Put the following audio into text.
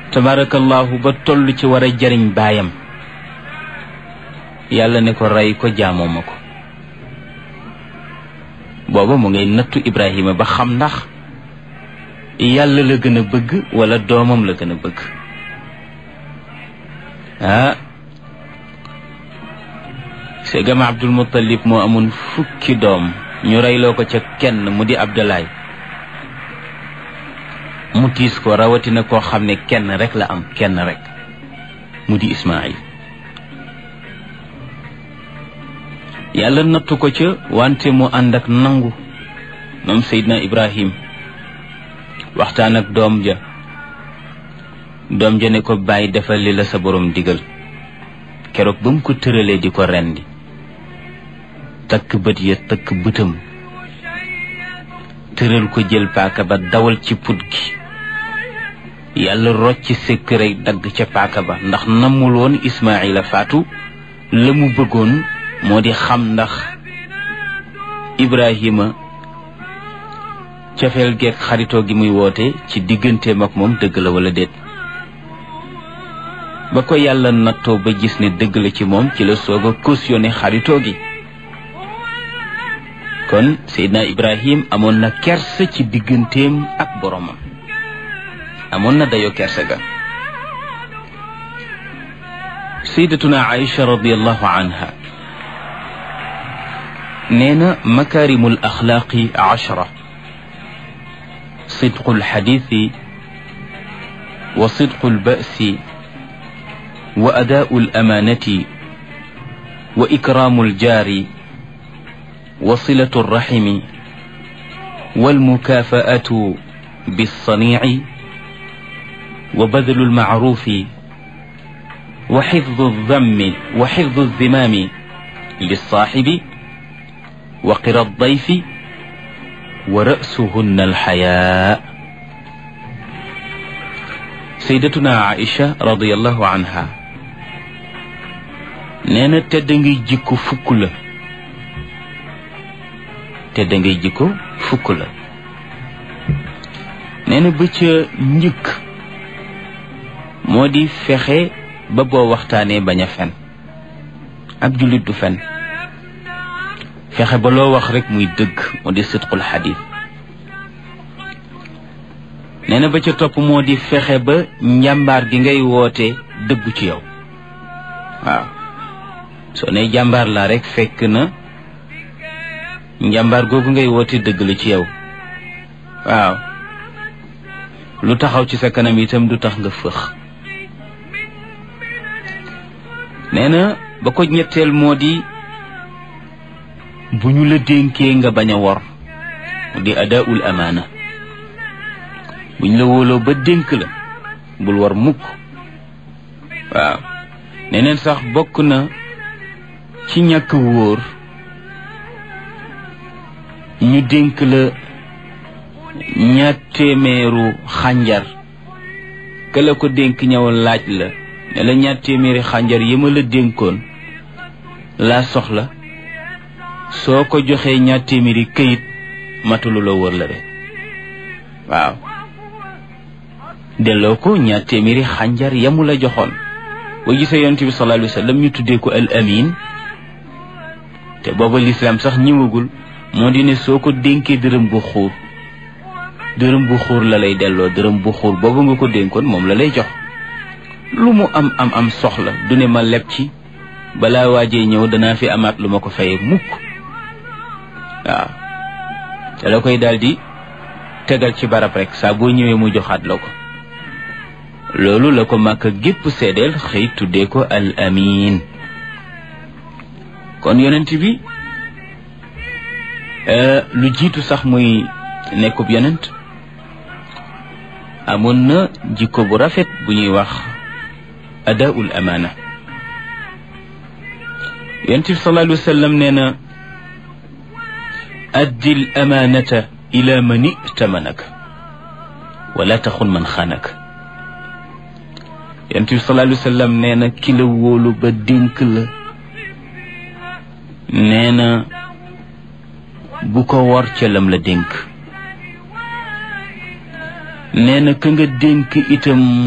tabarakallahu ba toll ci war a jariñ baayam yàlla ne ko rey ko jaamoo ma ko booba mu ngay nattu Ibrahima ba xam ndax yàlla la gën a bëgg wala doomam la gën a bëgg ah segam Abdul Muttalib moo amoon fukki doom ñu reyloo ko ca kenn mu di Abdalaay mu tiis ko rawatina koo xam ne kenn rek la am kenn rek mu di Ismaayil yàlla nattu ko ca wante mu ànd ak nangu moom Seydina Ibrahim waxtaan ak doom ja doom ja ne ko bàyyi defal li la sa borom digal keroog ba mu ko tëralee di ko rendi takk bët ya takk bëtam tëral ko jël paaka ba dawal ci put gi yàlla rocc sëkk rek dagg ca paaka ba ndax namul woon Ismaayila faatu la mu bëggoon moo di xam ndax Ibrahima cofeel geeg xaritoo gi muy woote ci digganteem ak moom dëgg la wala déet ba ko yàlla nattoo ba gis ne dëgg la ci moom ci la soog a cautionné xaritoo gi kon Seydina Ibrahim amoon na kersa ci digganteem ak boromam amoon na dayoo kersa ga Sayyidatuna Aïcha radiyallahu anha nee na makaarimul axlaaqi ashra صدق الحديث وصدق البأس وأداء الأمانة وإكرام الجار وصلة الرحم والمكافأة بالصنيع وبذل المعروف وحفظ الذم وحفظ الذمام للصاحب وقر الضيف ورأسهن الحياء سيدتنا عائشة رضي الله عنها نينا تدنجي جيكو فكلا تدنجي جيكو فكلا نينا بيتش نيك مودي فخي ba boo waxtaanee bañ a fen ab jullit du fen fexe ba loo wax rek muy dëgg moo di sidqul xadis nee na ba ca topp moo di fexe ba njàmbaar gi ngay woote dëggu ci yow waaw soo ne jàmbaar laa rek fekk na njàmbaar googu ngay woote dëgg la ci yow waaw lu taxaw ci sa kanam itam du tax nga fëx nee na ba ko ñetteel moo di bu ñu la dénkee nga bañ a wor di adaul amaana bu ñu la wóoloo ba dénk la bul war mukk waaw neneen sax bokk na ci ñàkk wóor ñu dénk la ñaar téeméeru xànjar ka la ko dénk ñëw laaj la ne la ñaar téeméeri xànjar yi ma la dénkoon laa soxla soo ko joxee ñaar téeméeri këyit matulu la wër la de waaw delloo ko ñaar téeméeri xànjar yamu la joxoon boo gisee yonent bi sallallahu alayhi wa sallam ñu tuddee ko al amin te booba lislaam sax ñëwagul moo di ne soo ko dénkee dërëm bu xuur dërëm bu xuur la lay delloo dërëm bu xuur boobu nga ko dénkoon moom la lay jox lu mu am am am soxla du ne ma leb ci balaa waajee ñëw danaa fi amaat lu ma ko fayee mukk waaw te la koy daldi tegal ci barab rek saa boo ñëwee mu joxaat la ko loolu la ko màkk gépp seedeel xëy tuddee ko al amin kon yonent bi lu jiitu sax muy nekkub yonent amoon na jikko bu rafet bu ñuy wax adaul amaana yonent bi sallallahu alayhi wa sallam nee na addi l amaanata ila man itamanaka wala taxun man xaanaka yonent bi sallallahu alayhi wa sallam nee na ki la wóolu ba dénk la nee na bu ko wor ca lam la dénk nee na ka nga dénk itam